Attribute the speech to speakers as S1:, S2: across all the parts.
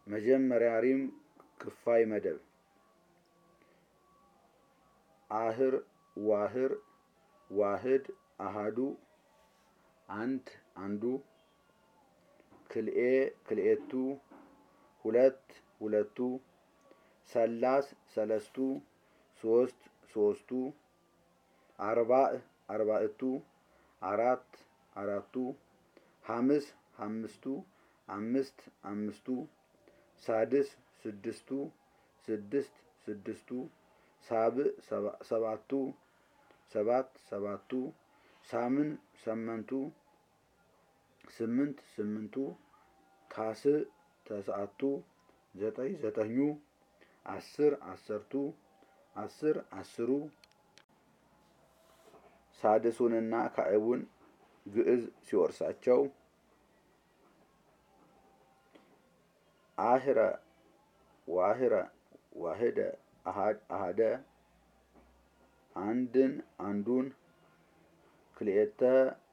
S1: መጀመሪያ ሪም ክፋይ መደብ አህር ዋህር ዋህድ አሃዱ አንድ አንዱ ክልኤ ክልኤቱ ሁለት ሁለቱ ሰላስ ሰለስቱ ሶስት ሶስቱ አርባዕ አርባዕቱ አራት አራቱ ሐምስ ሐምስቱ አምስት አምስቱ ሳድስ ስድስቱ ስድስት ስድስቱ ሳብዕ ሰባቱ ሰባት ሰባቱ ሳምን ሰመንቱ ስምንት ስምንቱ ታስዕ ተስዓቱ ዘጠኝ ዘጠኙ አስር አሰርቱ አስር አስሩ ሳድሱንና ካዕቡን ግዕዝ ሲወርሳቸው አህረ ዋህረ ዋህደ አሃደ አንድን አንዱን ክልኤተ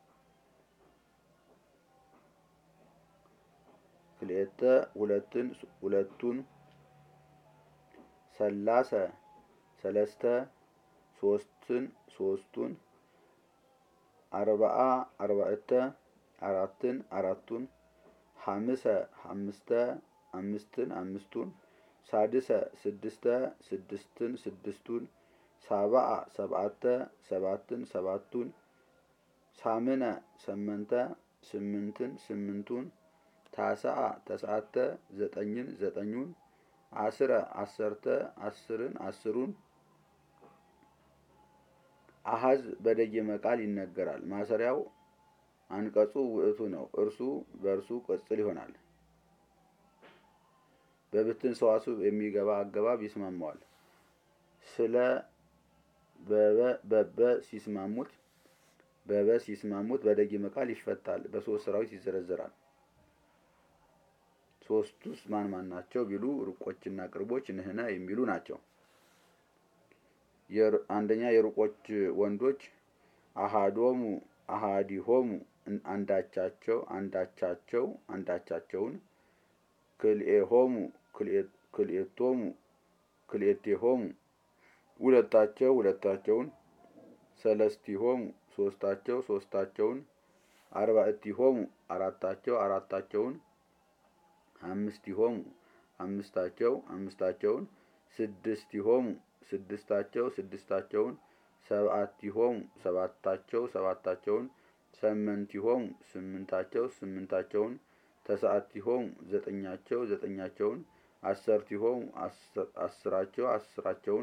S1: ክልኤተ ሁለትን ሁለቱን ሰላሰ ሰለስተ ሶስትን ሶስቱን አርባዓ አርባዕተ አራትን አራቱን ሐምሰ ሐምስተ አምስትን አምስቱን ሳድሰ ስድስተ ስድስትን ስድስቱን ሳብዓ ሰብዓተ ሰባትን ሰባቱን ሳምነ ሰመንተ ስምንትን ስምንቱን ታስዓ ተስዓተ ዘጠኝን ዘጠኙን አስረ አሰርተ አስርን አስሩን አሃዝ በደየመ ቃል ይነገራል። ማሰሪያው አንቀጹ ውእቱ ነው። እርሱ በእርሱ ቅጽል ይሆናል። በብትን ሰዋስው የሚገባ አገባብ ይስማማዋል። ስለ በበ ሲስማሙት በበ ሲስማሙት በደጊመ ቃል ይፈታል። በሶስት ሰራዊት ይዘረዘራል። ሶስቱስ ማን ማን ናቸው ቢሉ ሩቆችና ቅርቦች ንህነ የሚሉ ናቸው። አንደኛ የሩቆች ወንዶች አሃዶሙ አሃዲሆሙ አንዳቻቸው አንዳቻቸው አንዳቻቸውን ክልኤሆሙ ክልኤቶሙ ክልኤቴሆሙ ሁለታቸው ሁለታቸውን ሰለስቲሆሙ ሶስታቸው ሶስታቸውን አርባዕቲሆሙ አራታቸው አራታቸውን አምስቲሆሙ አምስታቸው አምስታቸውን ስድስቲሆሙ ስድስታቸው ስድስታቸውን ሰብዓቲሆሙ ሰባታቸው ሰባታቸውን ሰመንቲሆሙ ስምንታቸው ስምንታቸውን ተስዓቲሆሙ ዘጠኛቸው ዘጠኛቸውን አሰርቲሆሙ አስራቸው አስራቸውን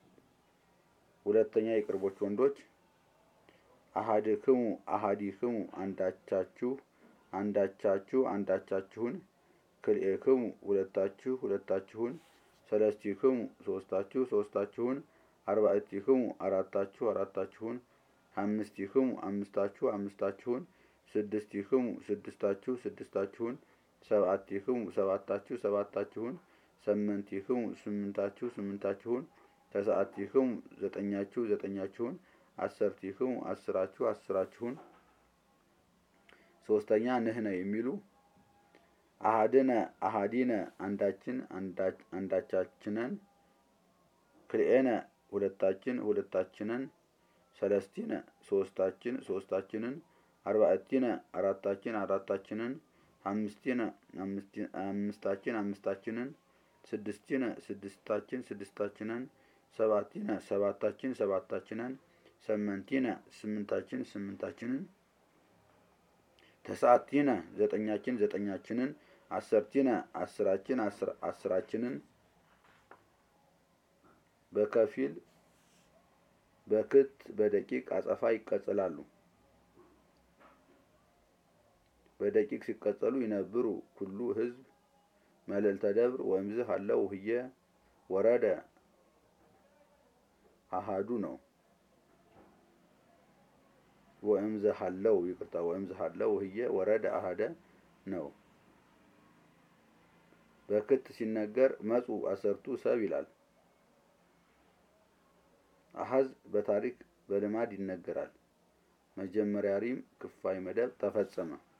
S1: ሁለተኛ የቅርቦች ወንዶች አሃድክሙ አሃዲክሙ አንዳቻችሁ አንዳቻችሁ አንዳቻችሁን ክልኤክሙ ሁለታችሁ ሁለታችሁን ሰለስቲክሙ ሶስታችሁ ሶስታችሁን አርባዕቲክሙ አራታችሁ አራታችሁን አምስቲክሙ አምስታችሁ አምስታችሁን ስድስቲክሙ ስድስታችሁ ስድስታችሁን ሰብዓቲክሙ ሰባታችሁ ሰባታችሁን ሰመንቲክሙ ስምንታችሁ ስምንታችሁን ተስዓቲክሙ ዘጠኛችሁ ዘጠኛችሁን አሰርቲክሙ አስራችሁ አስራችሁን ሶስተኛ ንህነ የሚሉ አሃድነ አሃዲነ አንዳችን አንዳቻችንን ክልኤነ ሁለታችን ሁለታችንን ሰለስቲነ ሶስታችን ሶስታችንን አርባዕቲነ አራታችን አራታችንን አምስቲነ አምስታችን አምስታችንን ስድስቲነ ስድስታችን ስድስታችንን ሰባቲነ ሰባታችን ሰባታችንን ሰመንቲነ ስምንታችን ስምንታችንን ተስዓቲነ ዘጠኛችን ዘጠኛችንን አሰርቲነ አስራችን አስራችንን በከፊል በክት በደቂቅ አጸፋ ይቀጸላሉ። በደቂቅ ሲቀጸሉ ይነብሩ ኩሉ ህዝብ መልዕልተ ደብር ወእምዝህ አለው ህየ ወረደ አሃዱ ነው። ወእምዝህ አለው ይቅርታ፣ ወእምዝህ አለው ህየ ወረደ አሃደ ነው። በክት ሲነገር መጹ አሰርቱ ሰብ ይላል። አሃዝ በታሪክ በልማድ ይነገራል። መጀመሪያ ሪም ክፋይ መደብ ተፈጸመ።